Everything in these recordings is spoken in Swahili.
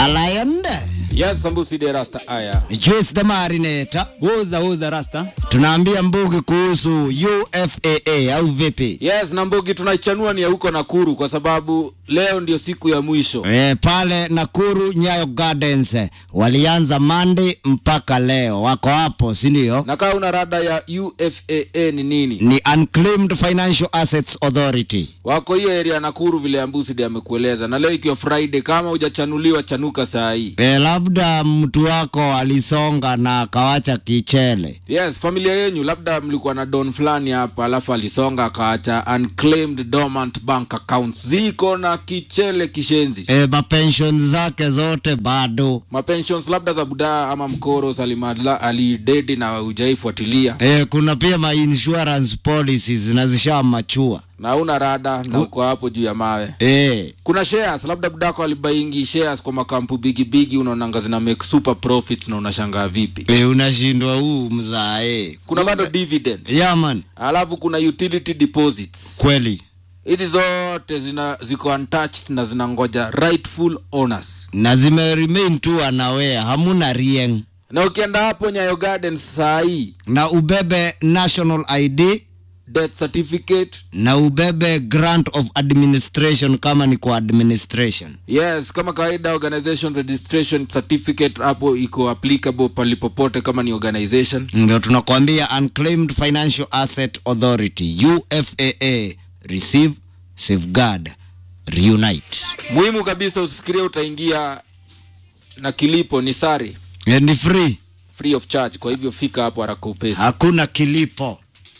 Alayonde Yes, Sambusi de Rasta aya. Juice the Marinator. Woza woza rasta. Tunaambia Mbugi kuhusu UFAA au vipi? Yes, na Mbugi tunaichanua ni ya huko Nakuru kwa sababu leo ndio siku ya mwisho. E, pale Nakuru Nyayo Gardens eh, walianza Monday mpaka leo, wako hapo, si ndio? Na kama una rada ya UFAA ni nini? Ni Unclaimed Financial Assets Authority. Wako hiyo area ya Nakuru vile Ambusi de amekueleza. Na leo ikiwa Friday kama hujachanuliwa chanuka saa hii. E, labda mtu wako alisonga na akawacha kichele. Yes, familia yenyu labda mlikuwa na don fulani hapa alafu alisonga akaacha unclaimed dormant bank accounts ziko na kichele kishenzi. E, mapension zake zote bado. Mapensions labda za budaa ama mkoro salimala alidedi na hujaifuatilia E, kuna pia ma insurance policies na zishamachua. na una rada na uko hapo juu ya mawe. E, Kuna shares labda budako alibaingi shares kwa makampu bigi bigi, unaonanga zina make super profits na unashangaa vipi. e, unashindwa huu mzae. Kuna bado dividends, Yeah, man. alafu kuna utility deposits. Kweli. Hizi zote zina ziko untouched na zinangoja rightful owners. Na zime remain tu unaware, hamuna rieng. Na ukienda hapo Nyayo Gardens saa hii, Na ubebe national ID death certificate na ubebe grant of administration kama ni kwa administration. Yes, kama kawaida organization registration certificate hapo iko applicable palipopote kama ni organization. Ndio tunakwambia Unclaimed Financial Asset Authority UFAA, receive, safeguard, reunite. Muhimu kabisa usifikirie utaingia na kilipo ni sare E, ni free, free of charge. Kwa hivyo fika hapo haraka upesi. hakuna kilipo.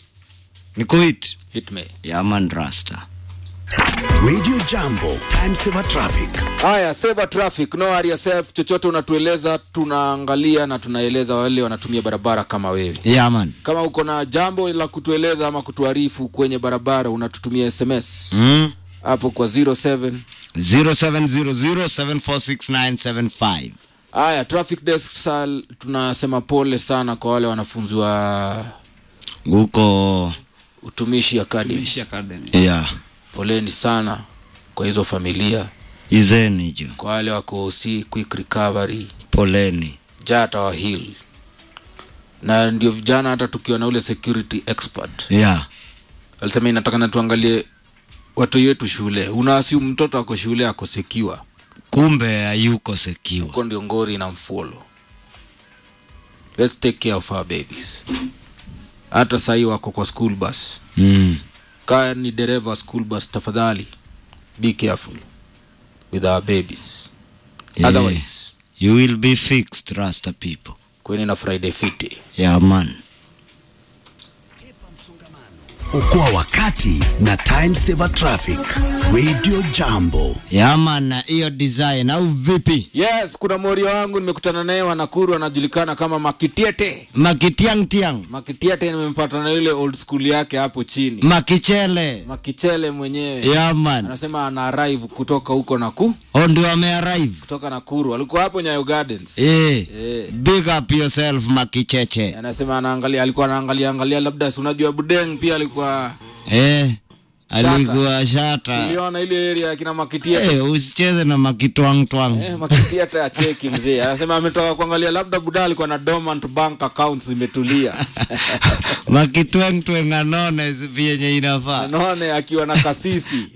Ni kuit Hit me. Yaman Rasta. Radio Jambo, time saver traffic. Haya, save traffic, no worry yourself. Chochote unatueleza tunaangalia na tunaeleza wale wanatumia barabara kama wewe. Yaman. Kama uko na jambo la kutueleza ama kutuarifu kwenye barabara, unatutumia SMS Mm. hapo kwa 07 0700746975. Haya, traffic desk sal, tunasema pole sana kwa wale wanafunzi wa Huko utumishi academy. Tumishi Academy. yeah. Poleni sana kwa hizo familia, Izeni jo. kwa wale wako OC, quick recovery, Poleni. jata wa heal. Na ndio vijana, hata tukiwa na ule security expert Yeah. alisema inataka na tuangalie watu yetu shule. Unaasiu mtoto ako shule ako sekiwa, Kumbe hayuko secure. huko ndio ngori na mfolo. Let's take care of our babies. Hata sahii wako kwa school bus Mm. kaa ni dereva school bus tafadhali be careful with our babies Yeah. otherwise You will be fixed, Rasta people. kweni na friday fiti Yeah, man. Okoa wakati na time saver traffic. Radio Jambo. Yeah, man, na hiyo design au vipi? yes kuna morio wangu nimekutana naye wanakuru anajulikana kama makitiete Makitiang tiang. makitiete nimempata na yule old school yake hapo chini Makichele. makichele mwenyewe Yeah, man. anasema ana arrive kutoka huko naku Oh, ndio amearrive. kutoka nakuru alikuwa hapo nyayo gardens Eh. Eh. Big up yourself Makicheche. anasema anaangalia alikuwa anaangalia angalia labda si unajua budeng pia alikuwa Eh. Alikuwa shata. uliona ile area ya kina makitiete Eh, usicheze na makitwang twang. Eh, makiti hata ya cheki mzee anasema ametoka kuangalia labda buda alikuwa na dormant bank accounts zimetulia Makitwang twang anone vyenye inafaa. anaone akiwa na kasisi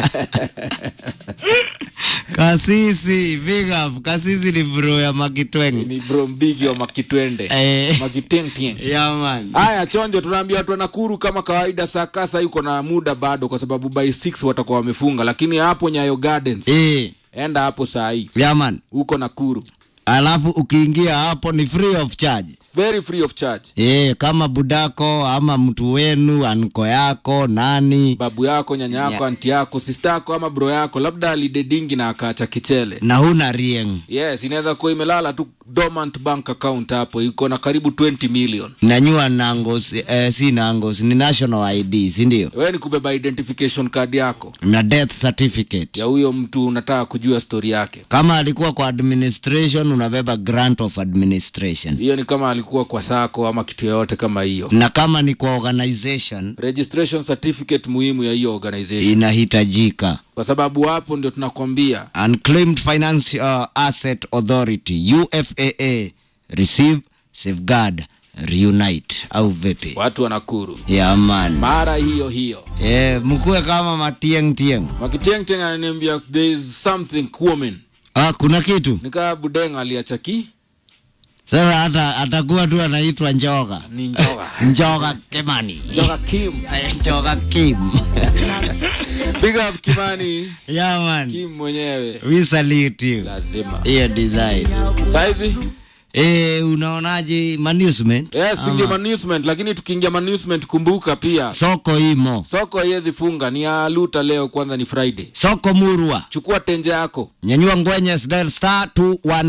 Kasisi, big up. Kasisi ni bro ya Makitwang. ni bro mbigi wa makitwende Eh. makitentien Yeah, man. haya chonjo tunaambia watu wa nakuru kama kawaida saa kasa yuko na muda bado kwa sababu by 6 watakuwa wamefunga lakini hapo nyayo gardens Eh. enda hapo saa hii Yeah, man. huko nakuru Alafu ukiingia hapo ni free of charge. very free of charge Eh, kama budako ama mtu wenu anko yako nani babu yako nyanya yako anti yako sista yako ama bro yako labda alidedingi na akaacha kichele na huna rieng yes inaweza kuwa imelala tu dormant bank account hapo iko na karibu 20 million nanyua nangos eh, si nangos ni national id sindio wewe ni kubeba identification card yako na death certificate ya huyo mtu unataka kujua story yake kama alikuwa kwa administration unabeba grant of administration hiyo ni kama ilikuwa kwa sako ama kitu yoyote kama hiyo na kama ni kwa organization registration certificate muhimu ya hiyo organization inahitajika kwa sababu hapo ndio tunakwambia unclaimed financial asset authority ufaa receive safeguard reunite au vipi watu wanakuru ya man mara hiyo hiyo eh, mkuwe kama matieng tieng makitiengteng ananiambia there is something common ah, kuna kitu nikaa budeng aliachaki sasa hata atakuwa tu anaitwa njoga ni njoga njoga kimani njoga kim Eh, njoga kim big up kimani ya man kim mwenyewe we salute you lazima hiyo design saizi eh, unaonaje management yes tuingie Ama management lakini tukiingia management kumbuka pia soko imo soko haiwezi funga ni ya luta leo kwanza ni friday soko murwa chukua tenje yako nyanyua ngwenye star 2